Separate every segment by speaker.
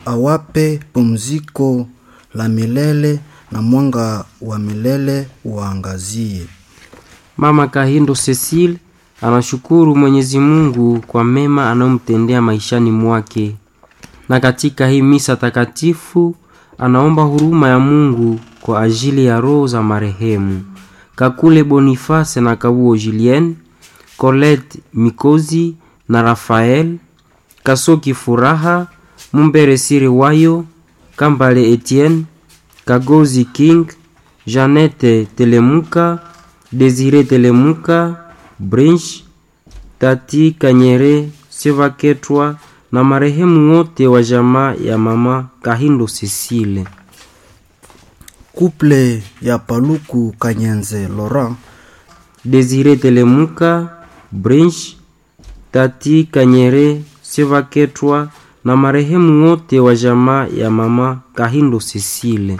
Speaker 1: awape pumziko la milele na mwanga wa milele uangazie.
Speaker 2: Mama Kahindo Cecile anashukuru Mwenyezi Mungu kwa mema anayomtendea maishani mwake, na katika hii misa takatifu anaomba huruma ya Mungu kwa ajili ya roho za marehemu Kakule Boniface na Kabuo Julien, Colette Mikozi na Rafael Kasoki Furaha, Mumbere Siri Wayo, Kambale Etienne, Kagozi King, Janete Telemuka, Desire Telemuka, Brinch, Tati Kanyere, Sevaketwa na marehemu wote wa jamaa ya mama Kahindo Cecile.
Speaker 1: Kuple ya Paluku Kanyenze Laurent,
Speaker 2: Desire Telemuka, Brinch, Tati Kanyere, Sevaketwa na marehemu wote wa jamaa ya mama Kahindo Cecile.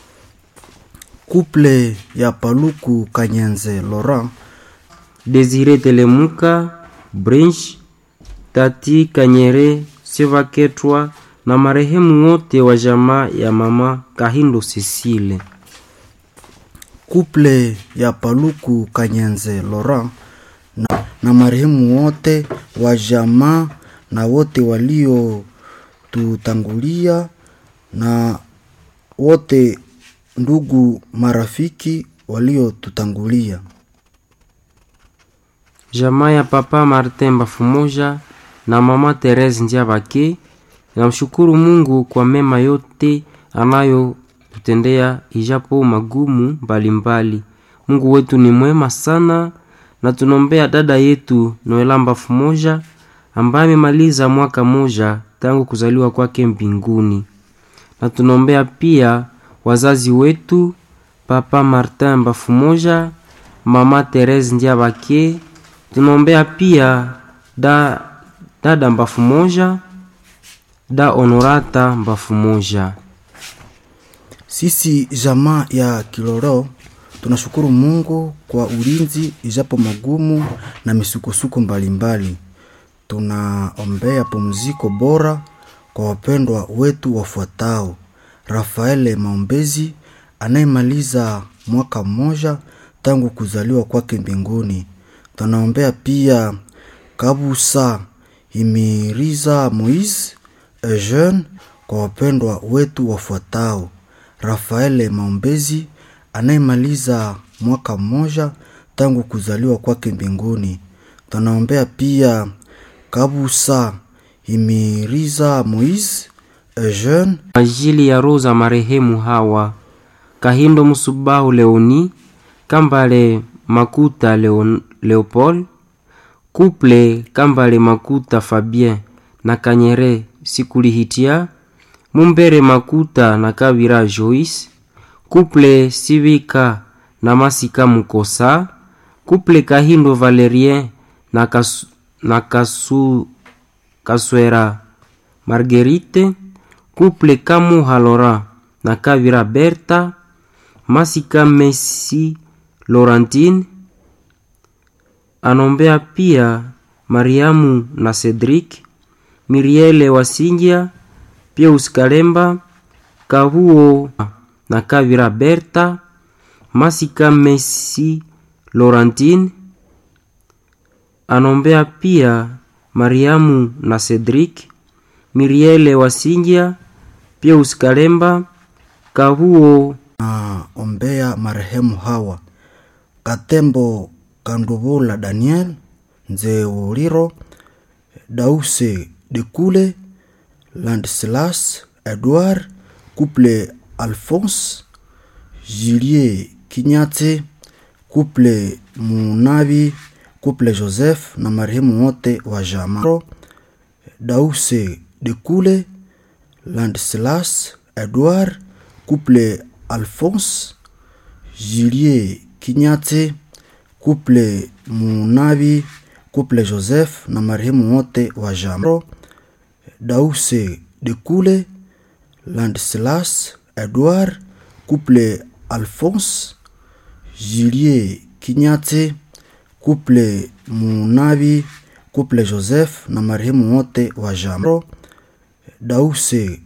Speaker 1: kuple ya Paluku Kanyenze Laurent,
Speaker 2: Desire Telemuka, Brinch, Tati Kanyere, Sevaketwa na marehemu wote wa jamaa ya mama Kahindo Cecile.
Speaker 1: kuple ya Paluku Kanyenze Laurent na, na marehemu wote wa jamaa na wote waliotutangulia na wote ndugu marafiki waliotutangulia.
Speaker 2: Jamaa ya papa Martin Bafumoja na mama Therese Ndiabake namshukuru Mungu kwa mema yote anayotutendea ijapo magumu mbalimbali. Mungu wetu ni mwema sana, na tunaombea dada yetu Noela Bafumoja ambaye amemaliza mwaka moja tangu kuzaliwa kwake mbinguni, na tunaombea pia wazazi wetu papa Martin Bafumoja, mama Therese Ndiabake tunaombea pia da, dada mbafu moja da honorata mbafu moja.
Speaker 1: Sisi jamaa ya Kiloro tunashukuru Mungu kwa ulinzi ijapo magumu na misukosuko mbalimbali. Tunaombea pumziko bora kwa wapendwa wetu wafuatao: Rafaele Maombezi anayemaliza mwaka mmoja tangu kuzaliwa kwake mbinguni. Tunaombea pia Kabusa Imiriza Moise Eugene kwa wapendwa wetu wafuatao: Rafaele Maombezi anayemaliza mwaka mmoja tangu kuzaliwa kwake mbinguni. Tunaombea pia Kabusa Imiriza Moise Eugene
Speaker 2: ajili ya roho za marehemu hawa Kahindo Musubahu Leoni, Kambale Makuta Leon, Leopold, Couple Kambale Makuta Fabien na Kanyere Sikulihitia, Mumbere Makuta na Kabira Joyce, Couple Sivika na Masika Mukosa, Couple Kahindo Valerien na, Kasu, na Kasu, Kaswera Marguerite, Couple Kamuha Laurent na Kabira Berta, Masika Messi Laurentine anombea pia Mariamu na Cedric, Miriele Wasingia, Pius Kalemba, Kahuo na Kavira Berta, Masika Messi Laurentine anombea pia Mariamu na Cedric, Miriele Wasingia, Pius Kalemba, Kahuo
Speaker 1: na ombea marehemu hawa Katembo Kandubula Daniel Nzeuliro Dause Dekule Landislas Edward Couple Alphonse Julie Kinyate Couple Munabi Couple Joseph na marehemu wote wa jamaa Dause Dekule Landislas Edward Couple Alphonse Julie Kinyate Couple Munabi Couple Joseph na marehemu wote wa jamaa Dause Dekule Landislas Edward Couple Alphonse Julie Kinyate Couple Munabi Couple Joseph na marehemu wote wa jamaa Dause